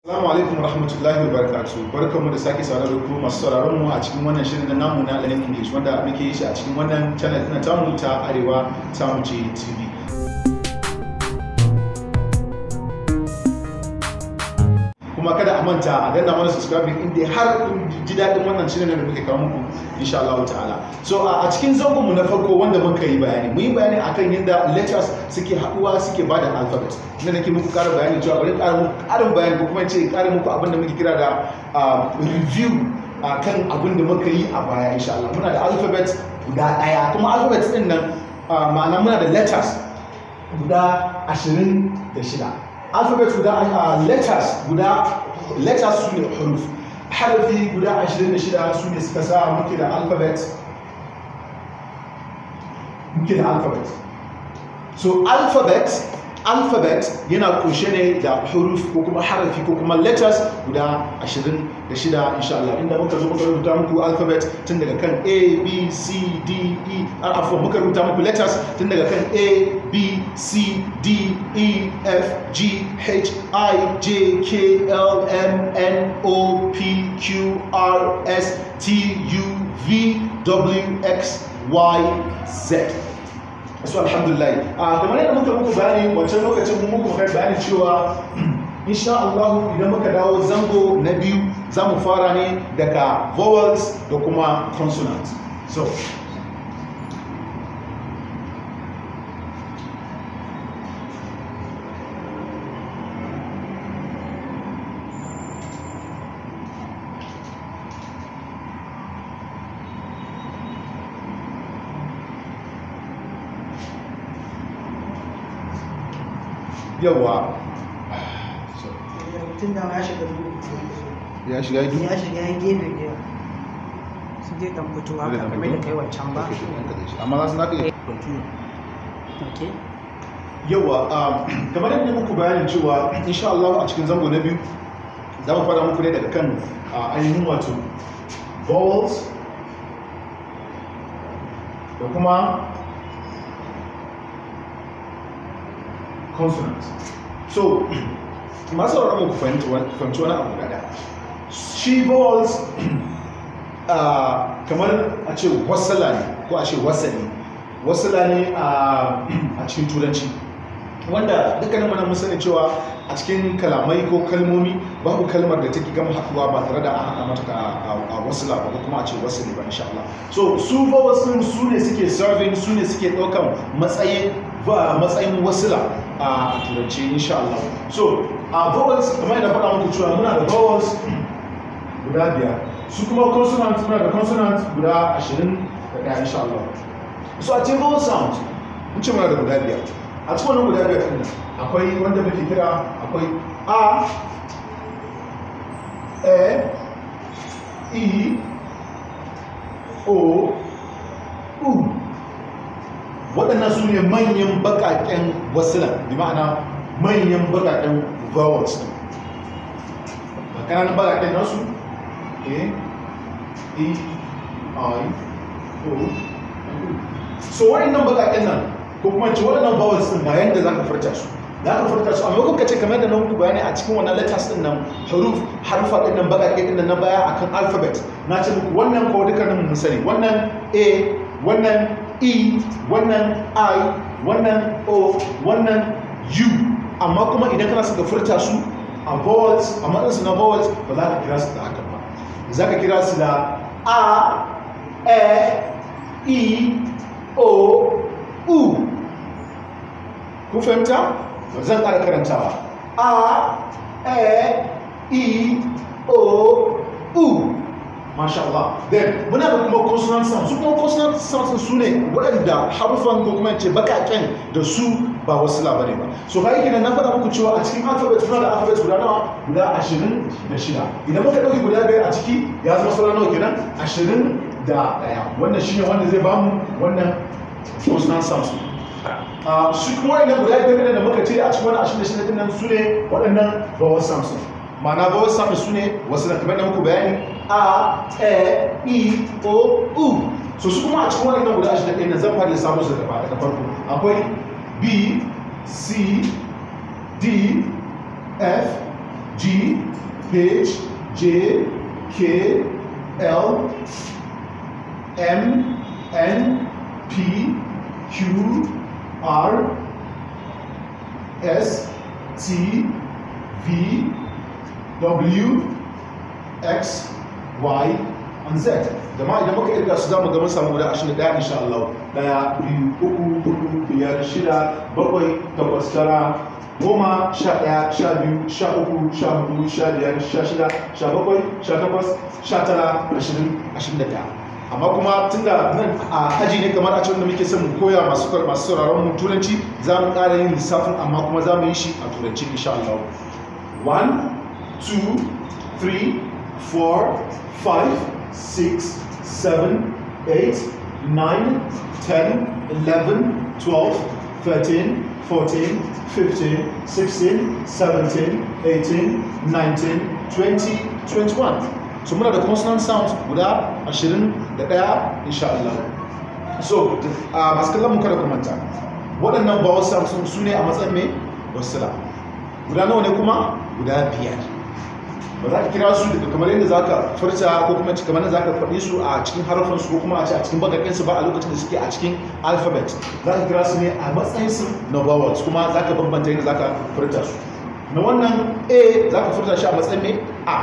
Assalamu alaikum rahmatullahi wa barakatuh. Barkanmu da sake saurare da ku masu sauraron mu a cikin wannan shirin na namu na Learning English wanda muke yi shi a cikin wannan channel na tamu ta Arewa Tamu ce TV. Kuma kada a manta a danna mana subscribing inda har kun ji daɗin wannan shirin da muke kawo muku insha Allah ta'ala. So a cikin zangonmu na farko wanda muka yi bayani, mun yi bayani akan yadda letters suke haɗuwa suke bada alphabet. Inda nake muku ƙara bayani cewa bari ƙara muku ƙarin bayani ko kuma ce ƙara muku abin da muke kira da review a kan abin da muka yi a baya insha Allah. Muna da alphabet guda ɗaya kuma alphabet ɗin nan ma'ana muna da letters guda ashirin da shida. Alphabet guda letters guda letters su ne huruf. Harafi guda ashirin da shida su ne suka sa muke da alphabet muke da alphabet. So alphabet alphabet yana kunshe ne da huruf ko kuma harafi ko kuma letters guda 26 insha Allah inda muka zo muka rubuta muku alphabet tun daga kan A B C D E afwan muka rubuta muku letters tun daga kan A B C D E F G H I J K L M N O P Q R S T U V W X Y Z so alhamdulillah a kamar yadda muka muku bayani wancan lokacin mun muku kai bayani cewa insha Allah idan muka dawo zango na biyu za mu fara ne daga vowels da kuma consonant so yawa tun da ya shiga ya shiga yi ya shiga ya gefe da su zai dan fito haka kamar da kai wancan ba amma za su na ɗaya ok yawa kamar yadda muku bayanin cewa insha Allah a cikin zango na biyu za mu fara muku ne daga kan ainihin wato vowels da kuma consonant so masu sauraron ku fahimci wani abu gada shi vowels kamar a ce wasala ne ko a ce wasali wasala ne a cikin turanci wanda dukkanin mana mun sani cewa a cikin kalamai ko kalmomi babu kalmar da take gama haɗuwa ba tare da an haɗa mata a wasila ba ko kuma a ce wasali ba insha Allah so su vowels din su ne suke serving su ne suke ɗaukan matsayin matsayin wasila a turanci insha Allah so a vowels kamar yadda faɗa muku cewa muna da vowels guda biyar su kuma consonant muna da consonant guda ashirin da ɗaya insha Allah so a cikin vowel sound mun ce muna da guda biyar a cikin wannan guda biyar ɗin akwai wanda muke kira akwai a e i o u waɗannan su ne manyan baƙaƙen wasilan bi ma'ana manyan baƙaƙen vowels ɗin ba ƙananan baƙaƙen nasu a e i o u so waɗannan baƙaƙen nan ko kuma ce waɗannan vowels ɗin ga yadda za ka furta su za ka furta su amma kuka ce kamar da na muku bayani a cikin wannan letters ɗin nan haruf harfa ɗin nan baƙaƙe ɗin nan na baya akan alphabet na ce muku wannan ko dukkanin mun sani wannan a wannan e wannan i wannan o wannan u amma kuma idan kana suka furta su a vowels a matsinsu na vowels ba za ka kira su da haka ba za ka kira su da a e i o u ku fahimta zan ƙara karantawa a e i o u Masha Allah. Then muna da kuma consonant sounds. Su kuma consonant sounds su ne waɗanda harufan ko kuma ce bakaken da su ba wasu labari ba. So kai kenan na faɗa muku cewa a cikin alphabet muna da alphabet guda nawa guda ashirin da shida. Idan muka ɗauki guda biyar a ciki ya zama sauran nawa kenan ashirin da ɗaya. Wannan shi ne wanda zai bamu wannan consonant sounds. Su kuma waɗannan guda biyar da muka ce a cikin wani ashirin da shida ɗin nan su ne waɗannan vowel sounds. Ma'ana vowel sounds su ne wasu na kamar da muku bayani a e i o u so su kuma a cikin wannan guda ashirin ɗin nan zan fara lissafo su gaba daga farko akwai b c d f G H J K L M N P Q R S T V W X Y and Z jama'a idan muka irga su zamu ga mun samu guda 21 insha Allah daya biyu uku hudu biyar shida bakwai takwas tara goma sha ɗaya sha biyu sha uku sha hudu sha biyar sha shida sha bakwai sha takwas sha tara ashirin ashirin da ɗaya amma kuma tunda nan a aji ne kamar a cikin da muke son mu koya masu masu sauraron mu turanci za mu ƙara yin lissafin amma kuma za mu yi shi a turanci insha Allah 1 2 3 4 5 6 7 8 9 10 11 12 13 14 15 16 17 18 19 20 21 so muna da consonant sounds guda 21 insha Allah so a masu kallon mu kada ku manta waɗannan vowel sounds su ne a matsayin mai wasila guda nawa ne kuma guda biyar ba za ka kira su daga kamar yadda za ka furta ko kuma kamar yadda za ka faɗi su a cikin harafansu ko kuma a ce a cikin bagaƙinsu ba a lokacin da suke a cikin alphabet za ka kira su ne a matsayin su na vowels kuma za ka bambanta yadda za ka furta su na wannan a za ka furta shi a matsayin mai a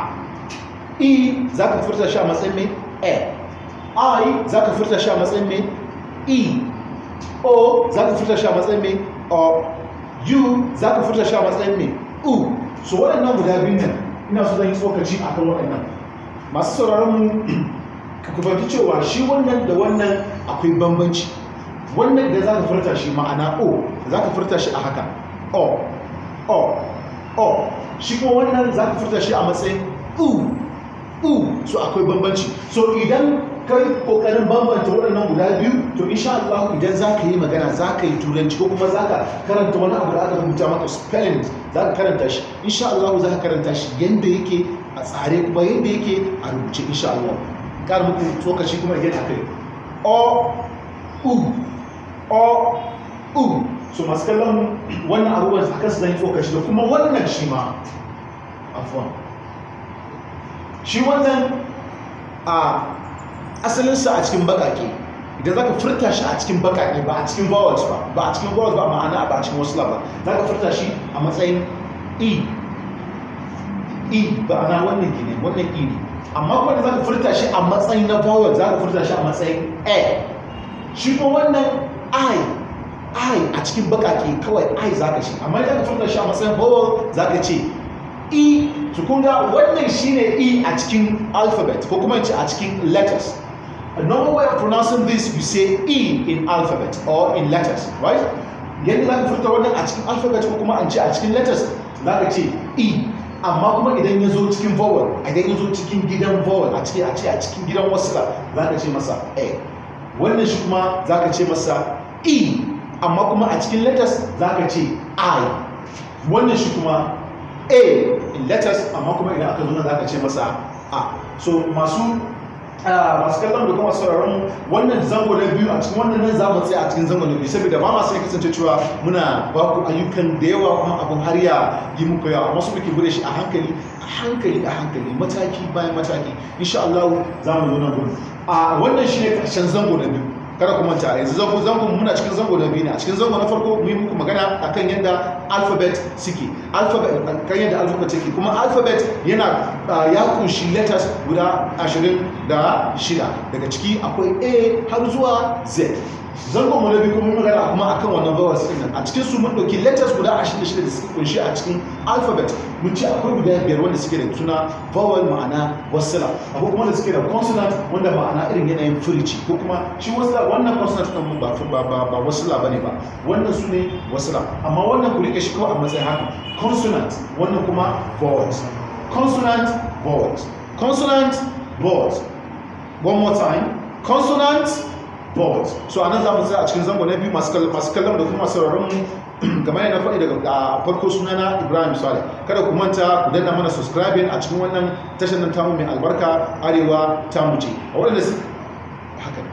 e za ka furta shi a matsayin mai e i za ka furta shi a matsayin mai e o za ka furta shi a matsayin mai o u za ka furta shi a matsayin mai u so waɗannan guda biyu nan ina so zan yi tsokaci a kan waɗannan masu sauraron mu ka fahimci cewa shi wannan da wannan akwai bambanci wannan da za ka furta shi ma'ana o za ka furta shi a haka o o o shi kuma wannan za ka furta shi a matsayin u u so akwai bambanci so idan kai kokarin bambanta waɗannan guda biyu to insha Allah idan za ka yi magana za ka yi turanci ko kuma za ka karanta wani abu da aka rubuta maka spelling za ka karanta shi insha Allah za ka karanta shi yadda yake a tsare kuma yadda yake a rubuce insha Allah kar muku tsokaci kuma again akai o u o u so masu kallon wannan abubuwan a kansu zan yi tsokaci da kuma wannan shi ma afuwan shi wannan a asalinsa a cikin bakake idan za ka furta shi a cikin bakake ba a cikin vowels ba ba a cikin vowels ba ma'ana ba a cikin wasu ba za ka furta shi a matsayin e e ba ana wannan gine wannan e ne amma kuma da za ka furta shi a matsayin na vowel za ka furta shi a matsayin a shi kuma wannan i i a cikin bakake kawai i za ka ce amma idan ka furta shi a matsayin vowel za ka ce e su kunga wannan shine e a cikin alphabet ko kuma ce a cikin letters a normal way of pronouncing this you say e in alphabet or in letters right yadda za ka furta wannan a cikin alphabet ko kuma an ce a cikin letters za ka ce e amma kuma idan ya zo cikin vowel idan ya zo cikin gidan vowel a cikin a ce a cikin gidan wasila za ka ce masa a wannan shi kuma za ka ce masa e amma kuma a cikin letters za ka ce i wannan shi kuma a in letters amma kuma idan aka zo nan za ka ce masa a so masu masu kallon da kuma sauraron wannan zango na biyu a cikin wannan nan za mu tsaya a cikin zango na biyu saboda ba masu ya kasance cewa muna ba ku ayyukan da yawa kuma abin har ya yi muku yawa amma su muke bude shi a hankali a hankali a hankali mataki bayan mataki insha Allah za mu zo nan gurin a wannan shine karshen zango na biyu kada ku manta yanzu zango zango muna cikin zango na biyu ne a cikin zango na farko mu yi muku magana akan yadda alphabet suke alphabet kan yadda alphabet suke kuma alphabet yana ya kunshi letters guda 26 daga ciki akwai a har zuwa z zango mu na biyu kuma magana kuma akan wannan vowels din nan a cikin su mun dauki letters guda 26 da suke kunshi a cikin alphabet mun ce akwai guda biyar wanda suke da suna vowel ma'ana wasila akwai kuma da suke da consonant wanda ma'ana irin yanayin furici ko kuma shi wasila wannan consonant din mun ba ba ba ba wasila bane ba wannan su ne wasila amma wannan ku rike shi kawai a matsayin haka consonant wannan kuma vowels consonant vowels consonant vowels one more time consonant vowels so a nan za mu tsaya a cikin zango na biyu masu kallon da kuma sauraron mu kamar yana faɗi daga farko sunana ibrahim saleh kada ku manta ku danna mana subscribing a cikin wannan tashar nan tamu mai albarka arewa ta mu ce a waɗanda su haka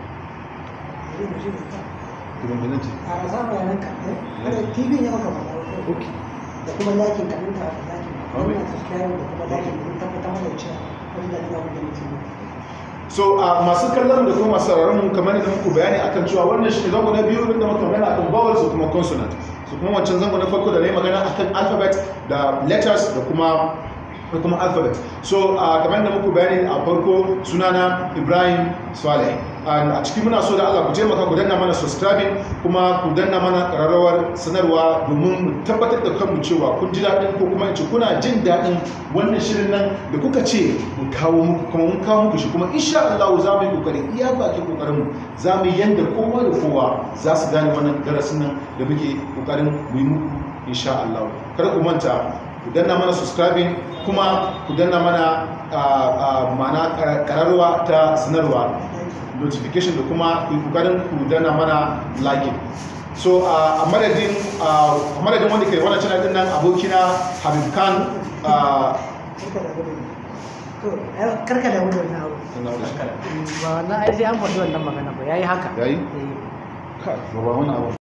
ne a za mu yanar ka ne tv ne maka faɗa ok da kuma lakin ka ɗin ta lakin wannan subscribe da kuma like da kuma tabbatar mana da cewa wani da ina da mutum so a masu kallon da kuma masu sauraron mu kamar yadda muku bayani akan cewa wannan shi ne zango na biyu da muka magana akan vowels da kuma consonant su kuma wancan zango na farko da na yi magana akan alphabet da letters da kuma da kuma alphabet so a kamar da muku bayani a farko sunana ibrahim swaleh And a ciki muna so da allah ku taimaka ku danna mana subscribing kuma ku danna mana ƙararrawar sanarwa domin mu tabbatar da kanmu cewa kun ji daɗin ko kuma in ce kuna jin daɗin wannan shirin nan da kuka ce mu kawo muku kuma mun kawo muku shi kuma insha allah za mu yi kokari iya bakin kokarin mu za mu yi yanda kowa da kowa za su gane wannan darasin nan da muke kokarin mu yi muku insha allah kada ku manta ku danna mana subscribing kuma ku danna mana ma'ana kararwa ta sanarwa notification da kuma ku yi kokarin ku danna mana like so a madadin a madadin wanda ke wannan channel din nan abokina Habib Khan karka da gudu to karka da gudu na abu ba wannan ai sai an faɗi wannan magana ba yayi haka yayi eh ka ba wannan abu